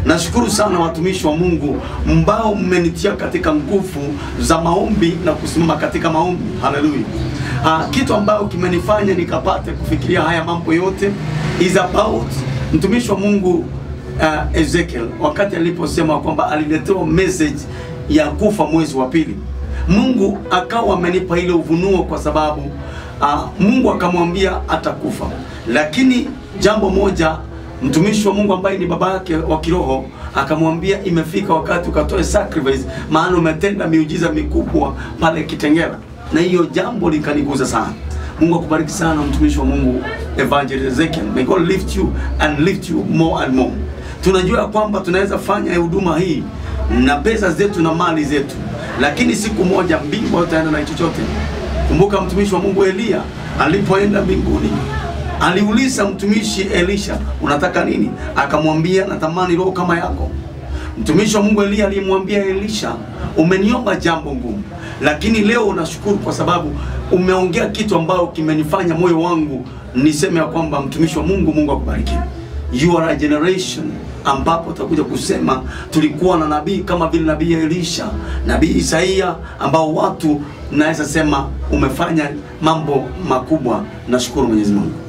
Nashukuru sana watumishi wa Mungu mbao mmenitia katika nguvu za maombi na kusimama katika maombi. Haleluya. Ah, kitu ambayo kimenifanya nikapate kufikiria haya mambo yote is about mtumishi wa Mungu uh, Ezekiel wakati aliposema kwamba aliletewa message ya kufa mwezi wa pili. Mungu akawa amenipa ile uvunuo kwa sababu uh, Mungu akamwambia atakufa, lakini jambo moja mtumishi wa Mungu ambaye ni baba yake wa kiroho akamwambia imefika wakati ukatoe sacrifice, maana umetenda miujiza mikubwa pale Kitengela, na hiyo jambo likaniguza sana. Mungu akubariki sana mtumishi wa Mungu Evangelist Ezekiel. May God lift you and lift you more and more. Tunajua kwamba tunaweza fanya huduma hii na pesa zetu na mali zetu, lakini siku moja mbingu hautaenda na chochote. Kumbuka mtumishi wa Mungu Eliya alipoenda mbinguni aliuliza mtumishi Elisha, unataka nini? Akamwambia, natamani roho kama yako. Mtumishi wa Mungu Eliya alimwambia Elisha, umeniomba jambo ngumu, lakini leo nashukuru kwa sababu umeongea kitu ambayo kimenifanya moyo wangu niseme ya kwamba mtumishi wa Mungu, Mungu akubariki. You are a generation ambapo utakuja kusema tulikuwa na nabii kama vile nabii Elisha, nabii Isaia, ambao watu naweza sema umefanya mambo makubwa. Nashukuru Mwenyezi Mungu.